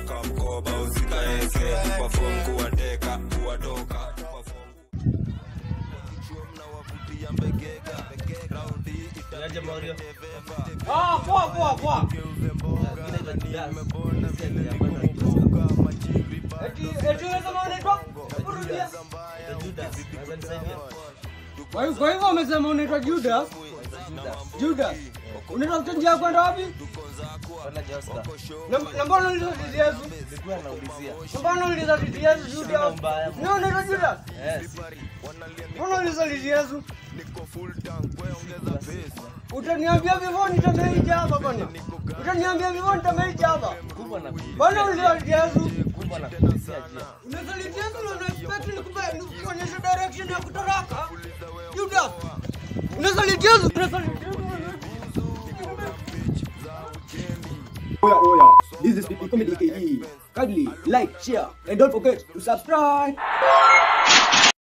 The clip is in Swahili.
kamkoba usikaeke perform kuwateka kuwatoka perform Niaje Mario? Ah, poa poa poa. Eti eti wewe kama unaitwa? Rudia. Kwa hiyo kwa hivyo umesema unaitwa Judas? Judas. Unatafuta njia ya kwenda wapi? Na na mbona uliza titi Yesu? Na mbona uliza titi Yesu Judas? Ni unaitwa Judas? Mbona uliza titi Yesu? Utaniambia vivyo nitameija hapa bwana. Utaniambia vivyo nitameija hapa. Bwana uliza titi Yesu? Unazalitia Yesu na unaexpect nikupe nikuonyeshe direction ya kutoroka? Judas. Unazalitia Yesu? Unazalitia Yesu? Oya, oya. This is PP Comedy KE. Kindly like, share, and don't forget to subscribe.